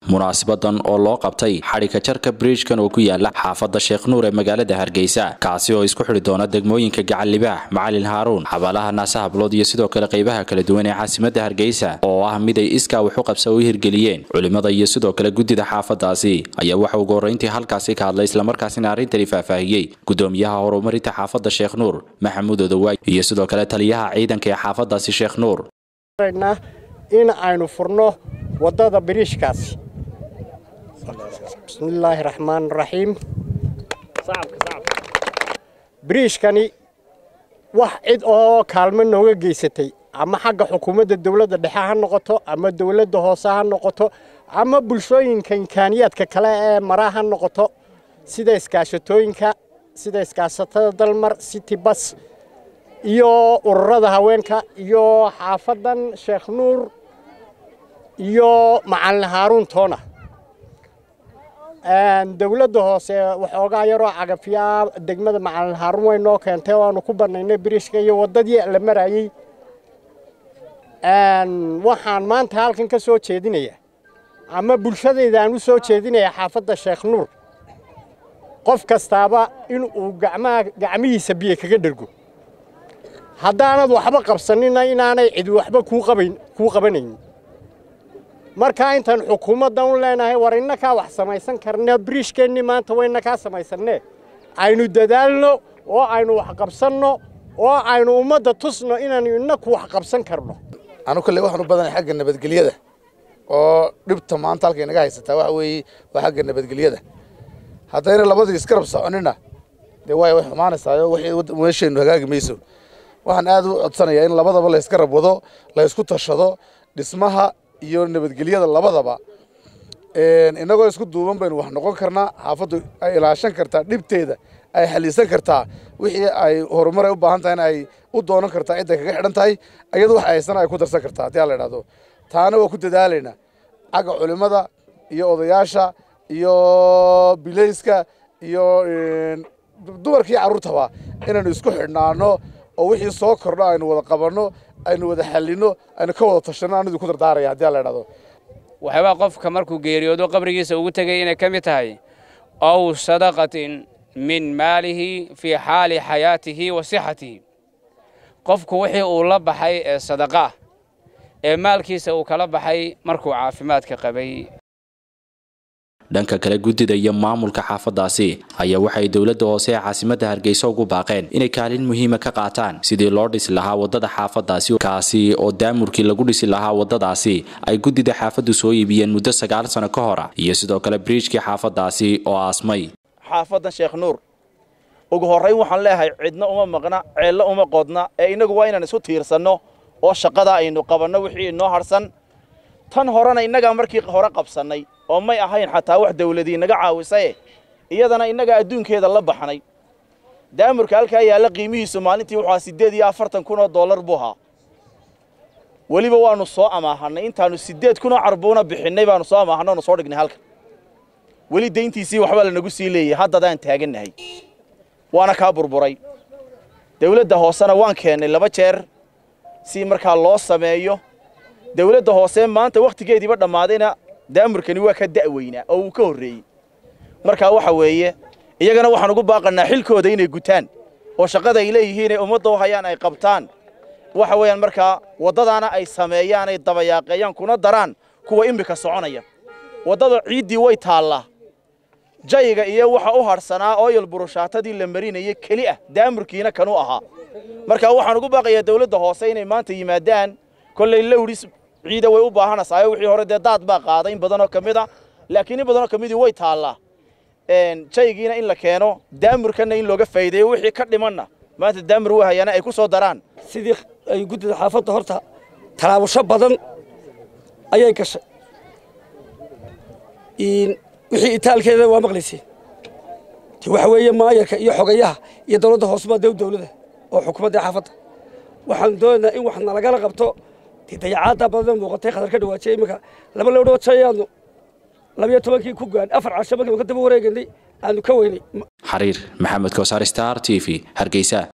munaasabadan oo loo qabtay xadhigka jarka bridjkan oo ku yaala xaafadda sheekh nuur ee magaalada hargeysa kaasi oo isku xidhi doona degmooyinka gacan libaax macalin haaruun xabaalaha naase hablood iyo sidoo kale qaybaha kala duwan ee caasimadda hargeysa oo ah mid ay iskaa waxu qabsa u hirgeliyeen culimmada iyo sidoo kale guddida xaafadaasi ayaa waxa ugu horrayntii halkaasi ka hadlay islamarkaasina arrintani faahfaahiyey gudoomiyaha horumarinta xaafadda sheekh nuur maxamuud odowaay iyo sidoo kale taliyaha ciidanka ee xaafadaasi sheekh nuur in aynu furno waddada biriishkaasi bismillaahi raxmaan raxiim biriishkani wax cid oo kaalmo nooga geysatay ama xagga xukuumadda dowladda dhexe ha noqoto ama dowladda hoose ha noqoto ama bulshooyinka imkaaniyaadka kale ee mara ha noqoto sida iskaashatooyinka sida iskaashatada dalmar city bas iyo ururada haweenka iyo xaafaddan sheekh nuur iyo macalin haaruun toona dowladda hoose waxoogaa yaroo cagafyaa degmada macalin haaruun way noo keentay oo aanu ku bannaynay biriishka iyo waddadii la marayey waxaan maanta halkan ka soo jeedinayaa ama bulshadayda aan u soo jeedinayaa xaafadda sheekh nuur qof kastaaba inuu gacmaha gacmihiisa biyo kaga dhergo haddaanad waxba qabsanina inaanay cid waxba kuu qabayn kuu qabanaynin markaa intaan xukuumaddan u leenahay war innakaa wax samaysan karna biriishkeennii maanta waynakaa samaysannee aynu dadaalno oo aynu wax qabsanno oo aynu ummadda tusno inaanu innaku wax qabsan karno anu kale waxaan u badanahay xagga nabadgelyada oo dhibta maanta halka inaga haysataa waxa weeye waa xagga nabadgelyada haddayna labadii iskarab soconina dee waay way xumaanaysaayo wixii meesheennu hagaagi mayso waxaan aad u codsanayaa in labadaba la iskarab wado la isku tashado dhismaha iyo nabadgelyada labadaba innagoo isku duuban baynu wax noqon karnaa xaafaddu ay ilaashan kartaa dhibteeda ay xaliisan kartaa wixii ay horumar ay u baahan tahay in ay u doonan kartaa cidday kaga xidhan tahay iyadu wax haysana ay ku darsan kartaa haddii aan la idhahdo taana waa ku dadaalaynaa xagga culimmada iyo odayaasha iyo bilayska iyo dumarkii carruurtaba inaynu isku xidhnaano oo wixii soo kordho aynu wada qabanno aynu wada xallinno aynu ka wada tashanno anidu ku dardaaraya haddii aan la idhahdo waxyaabaa qofka markuu geeriyoodo qabrigiisa ugu tegay inay ka mid tahay ow sadaqatin min maalihi fii xaali xayaatihi wa sixatihi qofku wixii uu la baxay ee sadaqaah ee maalkiisa uu kala baxay markuu caafimaadka qabay dhanka kale guddida iyo maamulka xaafadaasi ayaa waxay dowladda hoose ee caasimadda hargeysa ugu baaqeen inay kaalin muhiima ka qaataan sidii loo dhisi lahaa waddada xaafadaasi kaasi oo daamurkii lagu dhisi lahaa waddadaasi ay guddida xaafaddu soo iibiyeen muddo sagaal sano ka hor iyo sidoo kale biriijkii xaafadaasi oo aasmay xaafaddan sheekh nuur ugu horrayn waxaan leeyahay cidna uma maqna ceello uma qodna ee innagu waa inaan isu tiirsanno oo shaqada aynu qabanno wixii inoo harsan tan horena innagaa markii hore qabsannay oo may ahayn xataa wax dawladii naga caawisaye iyadana innagaa adduunkeeda la baxnay daamurka halkaa yaalla qiimihiisu maalintii wuxuu ahaa siddeed iyo afartan kun oo dollar buu ahaa weliba waannu soo amaahannay intaannu siddeed kunoo carbuuna bixinnay baannu soo amaahanno onu soo dhignay halkan weli dayntiisii waxbaa lanagu sii leeyahay haddadaan taagannahay waana kaa burburay dawladda hoosena waan keennay laba jeer si markaa loo sameeyo dawladda hoose maanta wakhtigeediiba dhammaadayna daamurkani waa ka da'weynaa oo uu ka horreeyey markaa waxa weeye iyagana waxaan ugu baaqannaa xilkooda inay gutaan oo shaqada ay leeyihiin ee ummadda u hayaan ay qabtaan waxa weeyaan markaa waddadaana ay sameeyaan ay dabayaaqeeyaan kuna daraan kuwa immika soconaya waddada ciiddii way taallaa jayiga iyo waxa u hadhsanaa ooyal burushaatadii la marinayay keli ah daamurkiina kanu ahaa markaa waxaan ugu baaqayaa dawladda hoose inay maanta yimaadaan kollay lowdhis ciida way u baahanaysaa wixii hore dee daad baa qaaday in badanoo ka mid a laakiin in badanoo ka midii way taallaa jaygiina in la keeno daamurkanna in looga faa'iideeyo wixii ka dhimanna maanta daamur way hayaana ay ku soo daraan sidii ay guddida xaafadda horta talaabasho badan ayay gashay wixii itaalkeeda waa maqlayseen de waxa weeye maayarka iyo xogayaha iyo dawladda hoosebaa dew dawladda oo xukuumadda xaafadda waxaan doonaynaa in wax nalagala qabto dee dayacaaddaa badan muuqatay khatar ka dhawaajiyay iminka laba lowdhoo jayaanu labiyo tobankii ku gaan afar casho markiiba ka daba wareeganay aanu ka weynay xariir maxamed kowsar star t v hargeysa